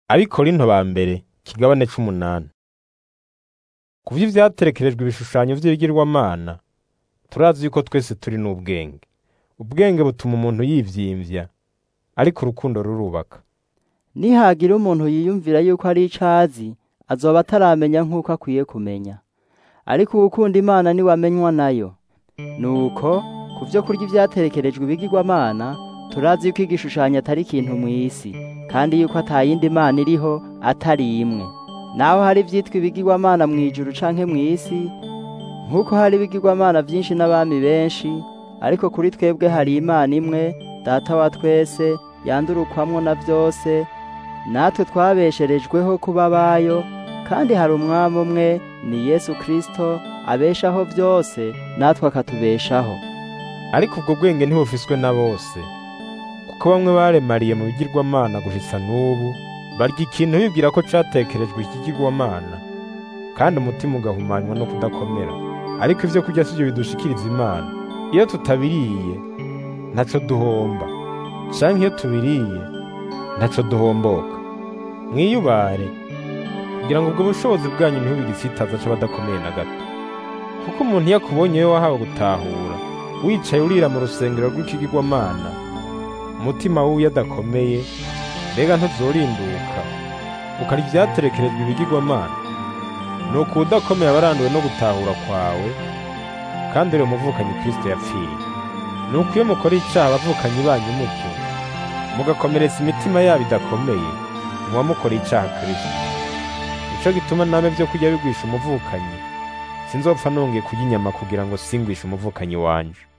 Abikorinto ba mbere ikigabane c'umunani. Ku vy'ivyaterekerejwe ibishushanyo vy'ibigirwamana, turazi yuko twese turi n'ubwenge. Ubwenge butuma umuntu yivyimvya, ariko urukundo rurubaka. nihagira umuntu yiyumvira yuko ari ico azi azoba ataramenya nk'uko akwiye kumenya ariko uwukunda imana niwe amenywa nayo nuko ku vyo kurya ivyaterekerejwe ibigirwamana turazi yuko igishushanyo atari ikintu mw'isi kandi yuko ata yindi mana iriho atari imwe naho hari ivyitwa ibigirwamana mw'ijuru canke mw'isi nk'uko hari ibigirwamana vyinshi n'abami benshi ariko kuri twebwe hari imana imwe data wa twese yandurukwamwo na vyose natwe twabesherejweho kuba abayo kandi hari umwami umwe ni yesu kristo abeshaho vyose natwe akatubeshaho Ariko ubwo bwenge ntibufiswe na bose, kuko bamwe baremariye mu bigirwamana gushitsa n'ubu, barya ikintu bibwira ko catekerejwe ikigirwamana, kandi umutima ugahumanywa no kudakomera. Ariko ivyo kurya sivyo bidushikiriza Imana. Iyo tutabiriye, ntaco duhomba, canke iyo tubiriye, ntaco duhomboka. Mwiyubare, kugira ngo ubwo bushobozi bwanyu ntibube igitsitaza c'abadakomeye na gato. Kuko umuntu iyo akubonye we wahawe gutahura, wicaye urira mu rusengero rw'ikigirwamana, umutima wiwe adakomeye, mbega ntuzorinduka, ukarya ivyaterekerejwe ibigirwamana. Nuko uwudakomeye aba aranduwe no gutahura kwawe, kandi uri umuvukanyi Kristo yapfiriye. Nuko iyo mukora icaha abavukanyi banyu mutyo, mugakomeretsa imitima yabo idakomeye, muba mukoreye icaha Kristo. Nico gituma namwe vyo kurya bigwisha umuvukanyi, sinzopfa nongeye kurya inyama kugira ngo singwishe umuvukanyi wanje.